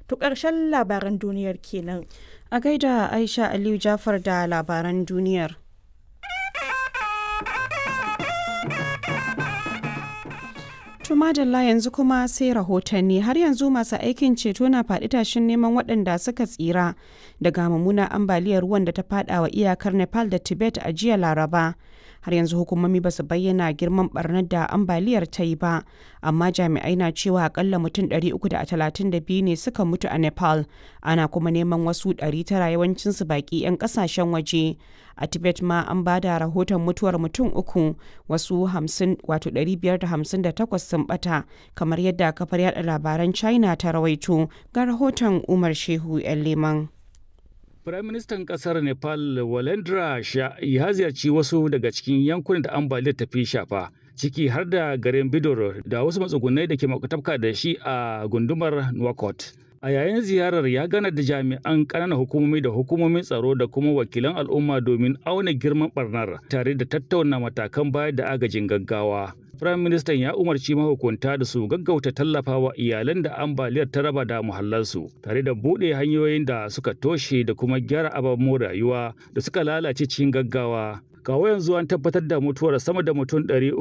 To ƙarshen labaran duniyar kenan. A gaida Aisha Aliyu Jafar da labaran duniyar. Tumadalla yanzu kuma sai rahotanni har yanzu masu aikin ceto na faɗi tashin neman waɗanda suka tsira daga mummunar ambaliyar ruwan da ta faɗa wa iyakar Nepal da Tibet a jiya Laraba. Har yanzu hukumomi ba su bayyana girman barnar da ambaliyar ta yi ba, amma jami'ai na cewa akalla mutum 332 ne suka mutu a Nepal, ana kuma neman wasu 900 yawancinsu baƙi 'yan ƙasashen waje. A Tibet ma an ba da rahoton mutuwar mutum uku, wasu 558 sun bata, kamar yadda kafar yada labaran China ta rawaito ga rahoton Umar Shehu 'yan Leman. Firaministan ƙasar Nepal Walendra Shah ya ziyarci wasu daga cikin yankunan da ambaliyar ta fi shafa. ciki har da garin Bidor da wasu matsugunai da ke makwatafka da shi a gundumar Nouakchott. A yayin ziyarar ya gana da jami'an ƙananan hukumomi da hukumomin tsaro da kuma wakilan al'umma domin auna girman barnar tare da tattauna matakan bayar da agajin gaggawa. Firayim Ministan ya umarci mahukunta da su gaggauta tallafawa iyalan da ambaliyar ta raba da muhallansu tare da buɗe hanyoyin da suka toshe da kuma gyara ababen rayuwa da suka lalace cikin gaggawa. kawo yanzu an tabbatar da mutuwar sama da mutum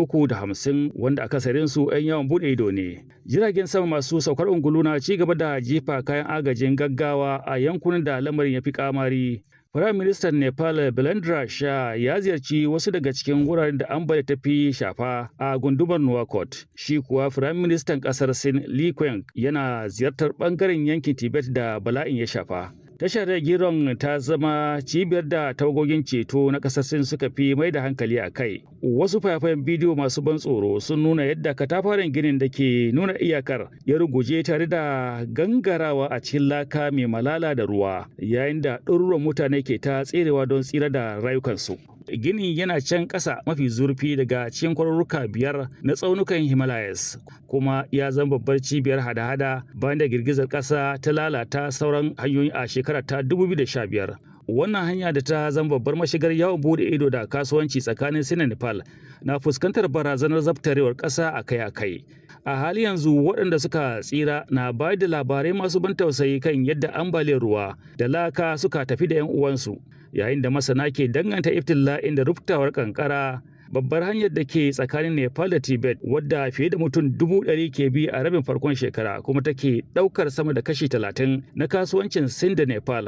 350 wanda akasarin su 'yan yawan bude ido ne. Jiragen sama masu saukar ungulu na ci gaba da jefa kayan agajin gaggawa a yankunan da lamarin ya fi kamari. Firayim Ministan Nepal Belendra Shah ya ziyarci wasu daga cikin wuraren da ambaliya ta fi shafa a gundumar Nouakchott. Shi kuwa Firayim Ministan kasar Sin Li Qiang yana ziyartar bangaren yankin Tibet da bala'in ya shafa. Tashar Giron ta zama cibiyar da tawagogin ceto na ƙasar Sin suka fi mai da hankali a kai. Wasu fayafayen bidiyo masu ban tsoro sun nuna yadda katafaren ginin da ke nuna iyakar ya ruguje tare da gangarawa a cikin laka mai malala da ruwa, yayin da ɗaruruwan mutane ke ta tserewa don tsira da rayukansu. Ginin yana can ƙasa mafi zurfi daga cikin kwarurruka biyar na tsaunukan Himalayas, kuma ya zama babbar cibiyar hada-hada bayan da girgizar ƙasa ta lalata sauran hanyoyi a shekara ta 2015. Wannan hanya da ta zama babbar mashigar yawon bude ido da kasuwanci tsakanin Sin da Nepal na fuskantar barazanar zabtarewar ƙasa akai-akai. A hali yanzu waɗanda suka tsira na bayar da labarai masu ban tausayi kan yadda ambaliyar ruwa da laka suka tafi da 'yan uwansu. yayin da masana ke danganta iftila'in da ruftawar kankara babbar hanyar da ke tsakanin nepal da tibet wadda fiye da mutum dubu ɗari ke bi a rabin farkon shekara kuma take ɗaukar sama da kashi talatin na kasuwancin sin da nepal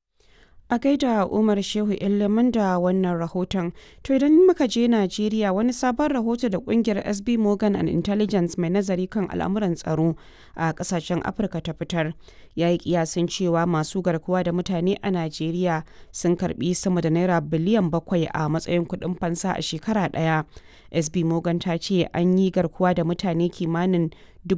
A gaida Umar Shehu Ilimin da wannan rahoton. To idan muka je Najeriya wani sabon rahoto da kungiyar SB Morgan and Intelligence mai nazari kan al'amuran tsaro a kasashen Afirka ta fitar. Ya yi kiyasin cewa masu garkuwa da mutane a Najeriya sun karbi sama da naira biliyan bakwai a matsayin kuɗin fansa a shekara ɗaya. SB Morgan ta ce an yi garkuwa da mutane kimanin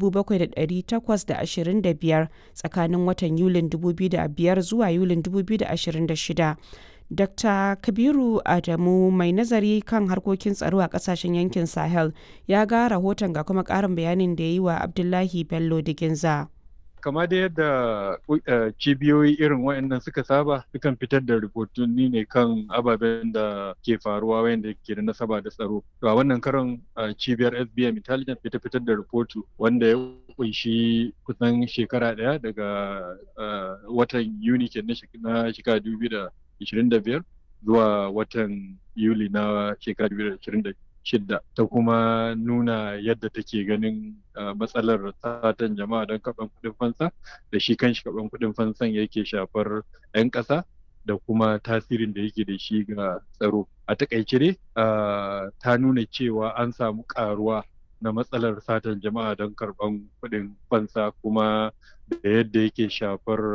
7,825 tsakanin watan Yulin 2005 zuwa Yulin 2026. Dr. Kabiru Adamu mai nazari kan harkokin tsaro a kasashen yankin Sahel ya ga rahoton ga kuma ƙarin bayanin da ya yi wa Abdullahi Bello Diginza. kama da yadda cibiyoyi irin waɗannan suka saba sukan fitar da rahotanni ne kan ababen da ke faruwa wayanda ke da nasaba da tsaro to a wannan karon cibiyar SBM Intelligence fita fitar da rahoto wanda ya kunshi kusan shekara ɗaya daga watan Yuni ke na shekara 2025 zuwa watan Yuli na shekara 2026 shidda ta kuma nuna yadda take ganin matsalar satan jama'a don karɓar kuɗin fansa da shi kanshi karɓar kuɗin fansan yake shafar 'yan ƙasa da kuma tasirin da yake da shi ga tsaro a takaice dai ta nuna cewa an samu ƙaruwa na matsalar satan jama'a don karɓar kuɗin fansa kuma da yadda yake shafar